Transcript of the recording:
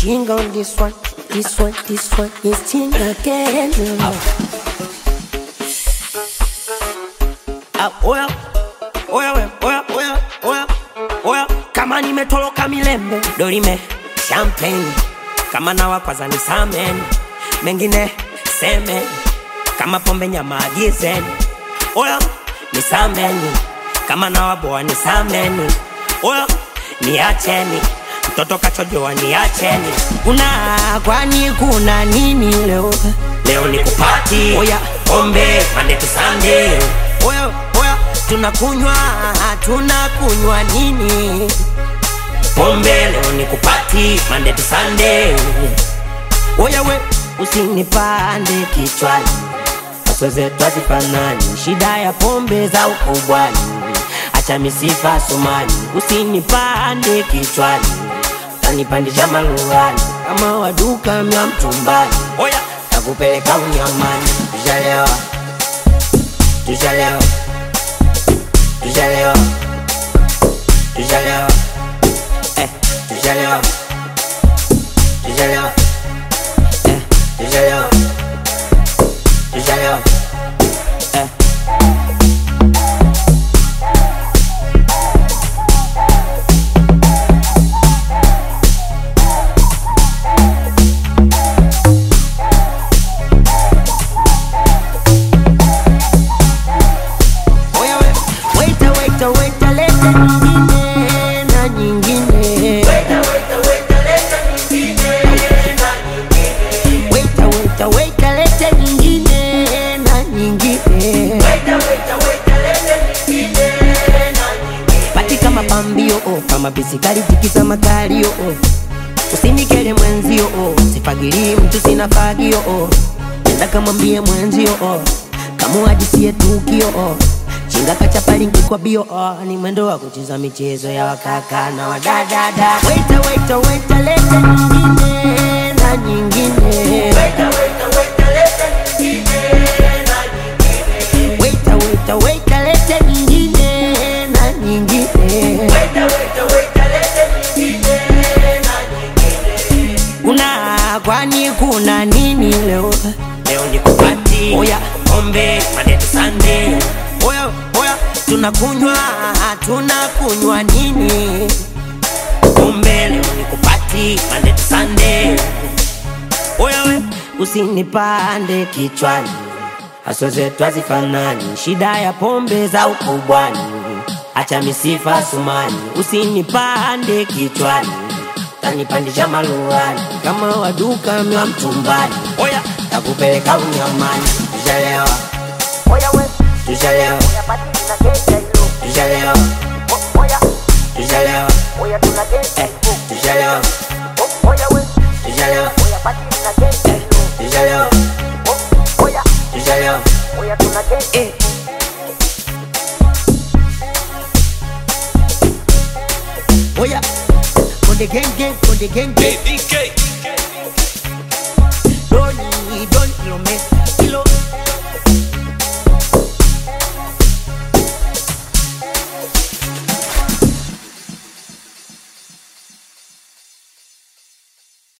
Ting on this one, this one, this one is ting again. Ah, oya, oya, we, oya, oya, oya, oya. Kama nimetoloka milembe dorime champagne, kama nawa kwanza ni samen, mengine semen, kama pombe nyama agizeni. Oya, ni sameni, kama nawa boa ni sameni. Oya, niacheni, mtoto kachojoa niacheni. Kuna kwani kuna nini leo? Leo ni kupati, oya, pombe Monday to Sunday. Oya, oya, tunakunywa, tunakunywa nini? Pombe leo ni kupati Monday to Sunday. Oya we, usinipande kichwani, aso zetu hazifanani, shida ya pombe za ukubwani, acha misifa sumani, usinipande kichwani, tanipandisha maluani kama waduka mya mtumbani. Oya, takupeleka unyamani, tushalewa, tushalewa, tushalewa, tushalewa, eh, tushalewa, tushalewa, eh, tushalewa, tushalewa, eh. Oya we, waita, waita, waita, leta nyingine na nyingine. Waita, waita, waita, leta nyingine na nyingine. Pati kama pambio oh, kama bisikali tikisa makalio oh. Usinikele mwenzio oh, sifagili mtu sina fagio oh. Nenda kamwambie mwenzio oh, kamuajisie tukio oh. Chinga kachapali kwa bio oh, ni mwendo wa kucheza michezo ya wakaka na wadadada. Waita, waita, waita, leta nyingine na nyingine. Waita, waita, waita, leta nyingine na nyingine. Kuna kwani kuna nini leo? Leo ni kupati. Oya, pombe Monday to Sunday. Oya, oya, tunakunywa, tunakunywa nini? Pombe leo ni kupati Monday to Sunday. Oya we, usinipande kichwani, haso zetu hazifanani, shida ya pombe za ukubwani, acha misifa sumani, usinipande kichwani, tanipandisha maluani kama waduka mwa mtumbani. Oya, takupeleka unyamani, tushalewa, tushalewa, tushalewa, tushalewa, eh, tushalewa, tushalewa, eh, tushalewa, tushalewa, eh. Oya, on the gang gang, on the gang gang. DK